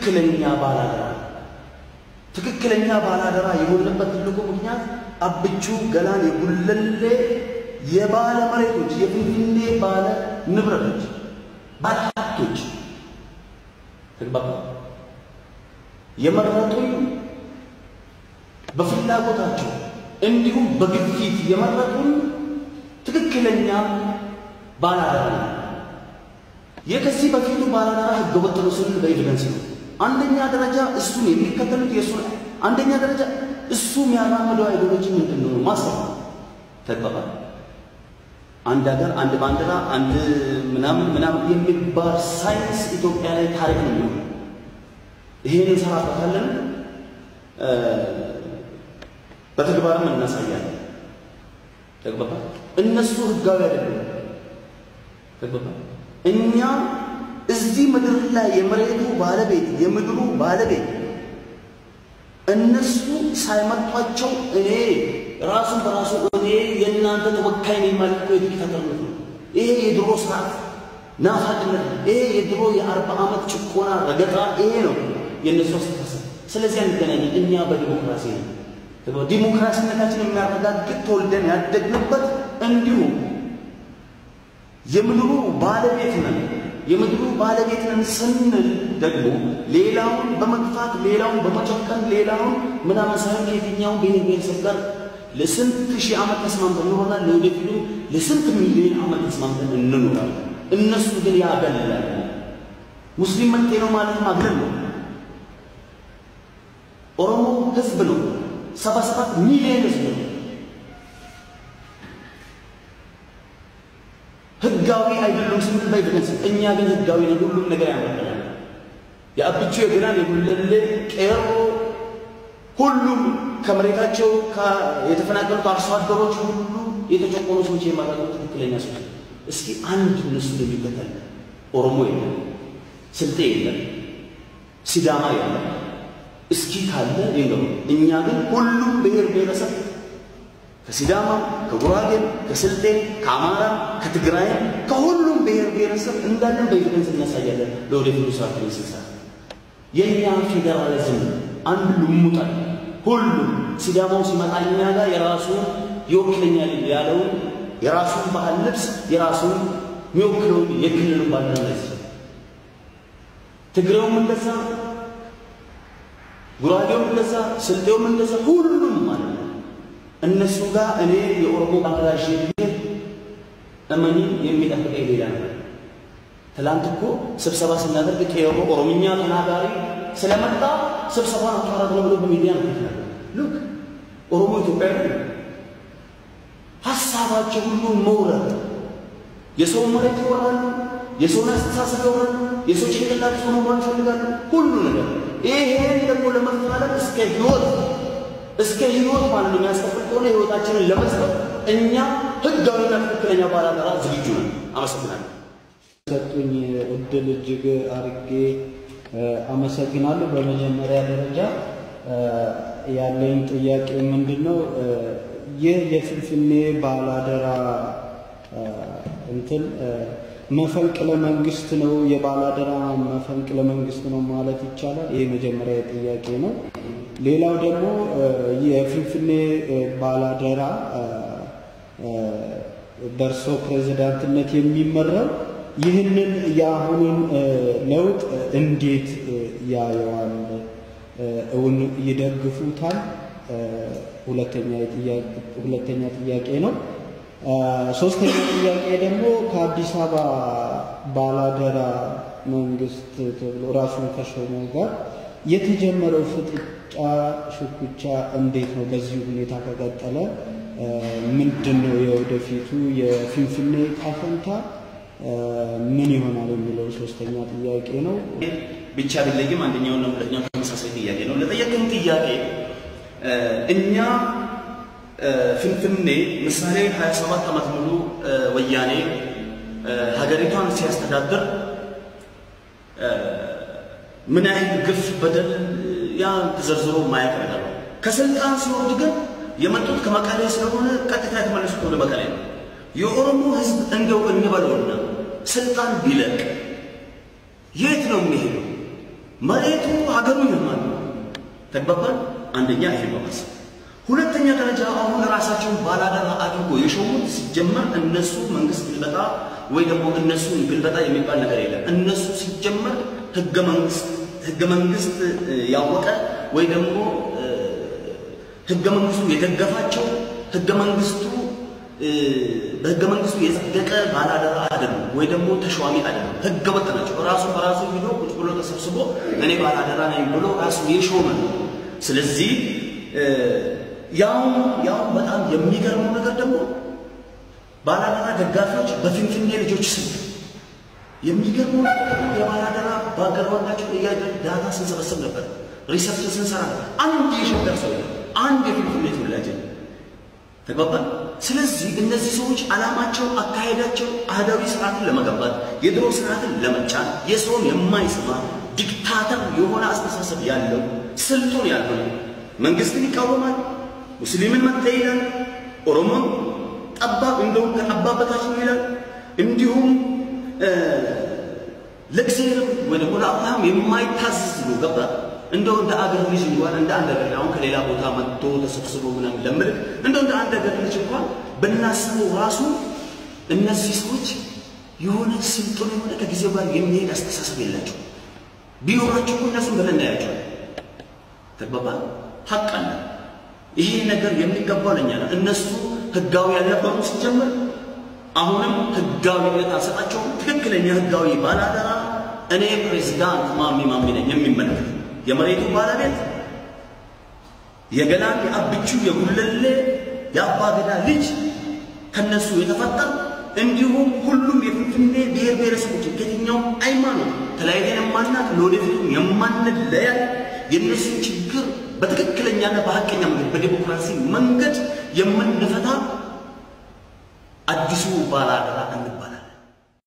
ትክክለኛ ባላደራ ትክክለኛ ባላደራ የሆነበት ትልቁ ምክንያት አብቹ ገላን የጉለሌ የባለ መሬቶች የፊንፊኔ ባለ ንብረቶች ባለ ሀብቶች ተግባባ የመረጡኝ በፍላጎታቸው እንዲሁም በግፊት የመረጡን ትክክለኛ ባላደራ ነው። የከዚህ በፊቱ ባላደራ ህገወጥ ነው ስንል በኤቪደንስ ነው። አንደኛ ደረጃ እሱን የሚከተሉት የእሱ አንደኛ ደረጃ እሱ የሚያራምደው አይዲዮሎጂ ምንድን ነው? ማሰብ ተግባባ አንድ ሀገር፣ አንድ ባንዲራ፣ አንድ ምናምን ምናምን የሚባል ሳይንስ ኢትዮጵያ ላይ ታሪክ ነው የሚሆነው። ይሄን እንሰራበታለን፣ በተግባርም እናሳያለን። ተግባባ እነሱ ህጋዊ አይደለም። ተግባባ እኛ እዚህ ምድር ላይ የመሬቱ ባለቤት የምድሩ ባለቤት እነሱ ሳይመጧቸው እኔ ራሱን በራሱ እኔ የእናንተ ተወካይ ነኝ ማለት ነው። የዲክታተርነት ነው። ይሄ የድሮ ስርዓት ናፋቅነት፣ ይሄ የድሮ የአርባ ዓመት ጭቆና ረገጣ፣ ይሄ ነው የእነሱ አስተሳሰብ። ስለዚህ አንገናኝ። እኛ በዲሞክራሲ ነው። ዲሞክራሲነታችን የሚያረጋግጥ ተወልደን ያደግንበት እንዲሁም የምድሩ ባለቤት ነን። የምድሩ ባለቤት ነን ስንል ደግሞ ሌላውን በመግፋት ሌላውን በመጨከን ሌላውን ምናምን ሳይሆን ከየትኛውን ብሔር ብሔረሰብ ጋር ለስንት ሺህ ዓመት ተስማምተን እንኖራለን። ለወደፊቱ ለስንት ሚሊዮን ዓመት ተስማምተን እንኖራለን። እነሱ ግን ያገለላል። ሙስሊም መጤ ነው ማለት ማግለል ነው። ኦሮሞ ህዝብ ነው። ሰባ ሰባት ሚሊዮን ህዝብ ነው። ህጋዊ አይደሉም ስንል በኤቪደንስ እኛ ግን ህጋዊ ነው። ሁሉም ነገር ያመጣል። የአብቹ የገናን የጉለሌ ቄሮ ሁሉም ከመሬታቸው የተፈናቀሉት አርሶ አደሮች ሁሉ የተጨቆኑ ሰዎች የማረጡ ትክክለኛ ሰዎች። እስኪ አንድ እነሱ የሚከተል ኦሮሞ የለም፣ ስልጤ የለም፣ ሲዳማ የለም። እስኪ ካለ ይንገሩ። እኛ ግን ሁሉም ብሔር ብሔረሰብ ከሲዳማ፣ ከጉራጌም፣ ከስልጤም፣ ከአማራም፣ ከትግራይም ከሁሉም ብሔር ብሔረሰብ እንዳለን በኤቪደንስ እናሳያለን። ለወደፊቱ ስራችን ስንሰራ የእኛ ፌዴራሊዝም አንድ ልሙጣል ሁሉም ሲዳማው ሲመጣ እኛ ጋር የራሱን ይወክለኛል ያለውን የራሱን ባህል ልብስ የራሱን የሚወክለውን የክልሉን ባንዲራ ላይ ትግሬውም እንደዛ፣ ጉራጌውም እንደዛ፣ ስልጤውም እንደዛ ሁሉም ማለት ነው። እነሱ ጋር እኔ የኦሮሞ ባንዲራ ይዤ እመኒ የሚጠብቀኝ ሌላ ነገር። ትላንት እኮ ስብሰባ ስናደርግ ቄሮ ኦሮምኛ ተናጋሪ ስለመጣ ስብሰባ አቋረጥ ነው ብሎ በሚዲያ ነው ይላል። ሉክ ኦሮሞ ኢትዮጵያዊ ነው። ሀሳባቸው ሁሉ መውረድ፣ የሰው መሬት ይወራሉ፣ የሰውን አስተሳሰብ ይወራሉ፣ የሰው ጭንቅላት ሆኖ መሆን ይፈልጋሉ። ሁሉ ነገር ይሄን ደግሞ ለመፋለም እስከ ህይወት እስከ ህይወት ማለት ነው የሚያስከፍል ከሆነ ህይወታችንን ለመስጠት እኛ ህጋዊና ትክክለኛ ባላደራ ዝግጁ ነን። አመሰግናለሁ። ሰጡኝ እድል እጅግ አርጌ አመሰግናለሁ። በመጀመሪያ ደረጃ ያለኝ ጥያቄ ምንድን ነው? ይህ የፍንፍኔ ባላደራ እንትን መፈንቅለ መንግስት ነው፣ የባላደራ መፈንቅለ መንግስት ነው ማለት ይቻላል? ይህ መጀመሪያ ጥያቄ ነው። ሌላው ደግሞ የፍንፍኔ ባላደራ በእርሶ ፕሬዚዳንትነት የሚመራው ይህንን የአሁኑን ለውጥ እንዴት ያየዋል? እውን ይደግፉታል? ሁለተኛ ጥያቄ ነው። ሶስተኛ ጥያቄ ደግሞ ከአዲስ አበባ ባላደራ መንግስት ተብሎ ራሱን ከሾመው ጋር የተጀመረው ፍጥጫ ሽኩቻ እንዴት ነው? በዚህ ሁኔታ ከቀጠለ ምንድን ነው የወደፊቱ የፊንፊኔ ዕጣ ፈንታ ምን ይሆናል የሚለው ሶስተኛ ጥያቄ ነው። ብቻ ቢለይም አንደኛውና ሁለተኛው ተመሳሳይ ጥያቄ ነው። ለጠየቅን ጥያቄ እኛ ፍንፍኔ ምሳሌ 27 ዓመት ሙሉ ወያኔ ሀገሪቷን ሲያስተዳድር ምን ያህል ግፍ፣ በደል ያ ተዘርዝሮ ማየት ነገር ነው። ከስልጣን ሲወርድ ግን የመጡት ከመቀሌ ስለሆነ ቀጥታ የተመለሱት ወደ መቀሌ ነው። የኦሮሞ ህዝብ እንደው እንበለውና ስልጣን ቢለቅ የት ነው የሚሄደው? መሬቱ ሀገሩ ይልማል። ተግባባል። አንደኛ ይሄ በማሰብ ሁለተኛ ደረጃ አሁን ራሳቸውን ባላደራ አድርጎ የሾሙት ሲጀመር እነሱ መንግስት ግልበጣ ወይ ደግሞ እነሱን ግልበጣ የሚባል ነገር የለም። እነሱ ሲጀመር ህገ መንግስት ህገ መንግስት ያወቀ ወይ ደግሞ ህገ መንግስቱ የደገፋቸው ህገ መንግስቱ በህገ መንግስቱ የጸደቀ ባላደራ አይደሉም፣ ወይ ደግሞ ተሿሚ አይደሉም። ህገ ወጥ ናቸው። ራሱ በራሱ ሂዶ ቁጭ ብሎ ተሰብስቦ እኔ ባላደራ ነኝ ብሎ ራሱ የሾመ ነው። ስለዚህ ያው ያው በጣም የሚገርመው ነገር ደግሞ ባላደራ ደጋፊዎች በፊንፊኔ ልጆች ስም የሚገርመው ነገር ደግሞ የባላደራ ባገሯላቸው እያደረግ ዳታ ስንሰበስብ ነበር፣ ሪሰርች ስንሰራ ነበር። አንድ የሸገር ሰው አንድ የፊንፊኔ ተወላጅ ተግባባል። ስለዚህ እነዚህ ሰዎች ዓላማቸው፣ አካሄዳቸው አህዳዊ ስርዓትን ለመገንባት የድሮ ስርዓትን ለመጫን የሰውን የማይሰማ ዲክታተር የሆነ አስተሳሰብ ያለው ስልጡን ያለው መንግስትን ይቃወማል፣ ሙስሊምን መጤ ይላል፣ ኦሮሞን ጠባብ እንደውም ከጠባብ በታች ነው ይላል። እንዲሁም ለእግዚአብሔር ወይ ደግሞ ለአብርሃም የማይታዘዝ ነው። ገባ እንደው እንደ አገር ልጅ እንኳን እንደ አንድ አገር አሁን ከሌላ ቦታ መጥቶ ተሰብስቦ ምናምን ለምልክ እንደው እንደ አንድ አገር ልጅ እንኳን ብናስበው ራሱ እነዚህ ሰዎች የሆነ ስልጡን የሆነ ከጊዜው ጋር የሚሄድ አስተሳሰብ የላቸው። ቢኖራቸው እኮ እነሱን ብለን እናያቸዋል። ተግባባ ሀቅ አለ። ይሄ ነገር የሚገባው ለኛ ነው። እነሱ ህጋዊ ያልነበሩ ሲጀምር አሁንም ህጋዊነት አልሰጣቸውም። ትክክለኛ ህጋዊ ባላደራ እኔ ፕሬዝዳንት ማሚ ማሚ ነኝ የሚመለከት የመሬቱ ባለቤት የገላን የአብቹ የጉለሌ የአባገዳ ልጅ ከነሱ የተፈጠር እንዲሁም ሁሉም የፊንፊኔ ብሔር ብሔረሰቦች ከየትኛውም ሃይማኖት ተለያይተን የማናት ለወደፊቱም የማንለያይ የእነሱን ችግር በትክክለኛና በሀቀኛ መንገድ በዲሞክራሲ መንገድ የምንፈታ አዲሱ ባላደራ እንባል